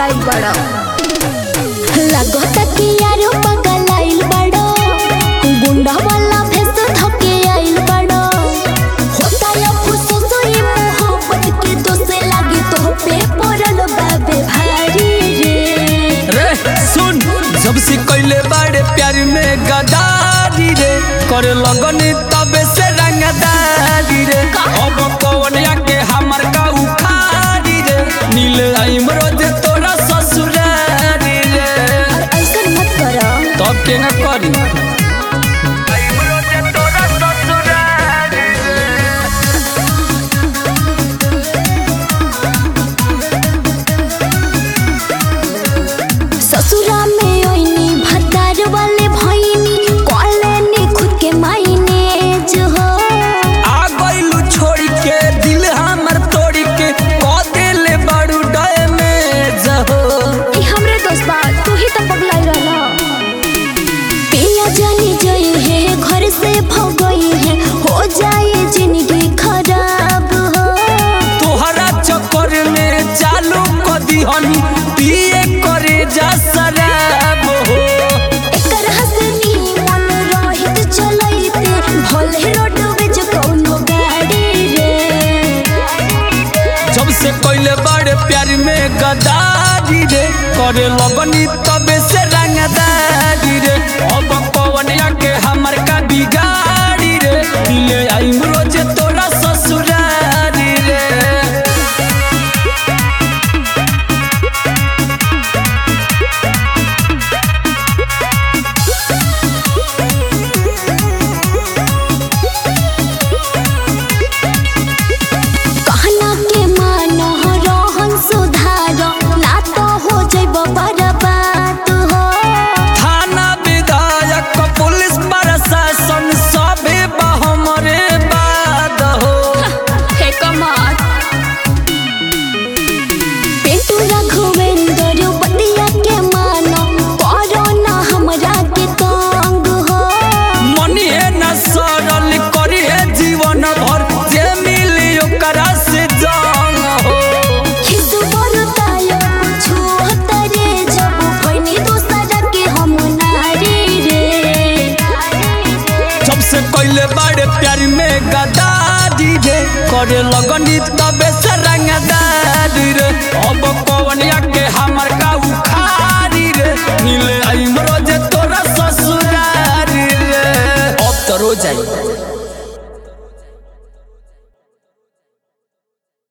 पगलाइल बड़ो लगता कि यारो पगलाइल बड़ो गुंडा वाला भेस धके आइल बड़ो होता या फुसुस ये मोहब्बत के दोसे लागे तो पे पड़ल बाबे भारी रे रे सुन जब से कैले बाड़े प्यार में गदारी रे करे लगन तबे से रंगदारी रे अब कौन के हमर का उखाड़ी रे नील आइम रोज तोरा ससुरारी रे और ऐसा मत करो तब के न करी आइम रोज तोरा ससुरारी रे ससुरा में ओइनी भतार वाले भइनी कॉलेनी खुद के मायने जो हो आ गइलू छोड़ी के दिल हमर तोड़ी के कह देले बड़ू डैमेज हो ई हमरे दोस्त बा तू ही तो पगलाई रहला पिया जानी जई है घर से भगई है हो जाए जिंदगी खराब हो तोहरा चक्कर में चालू कर दिहनी पिए करे जा शराब हो एकर हंसनी मन रहित चलैते भले रोड बेच कौनो गाड़ी रे जब से कोइले बड़े प्यार में गदारी रे करे लगनी तबे से रंगदारी रे अब कौन के हमर का बिगाड़ी रे दिले आई रोज तोरा ससुरारी रे कहना के मानो रहन सुधार ना तो हो जइब बर्बाद हो थाना विधायक पुलिस प्रशासन सबे बा हमरे बाद हो हे कमाल पेटू रघुवेंद्र बतिया के मानो करो ना हमरा के तंग हो मनिए न सरल करिए जीवन भर जे मिली ओकरा से जंग हो खिसु बरतायो कुछु हतरे जब भइनी दोसरा के हम नारी रे जब से कोइले बड़े प्यार में गदारी रे करे लगनी तबे से रंगदारी रे अब कौन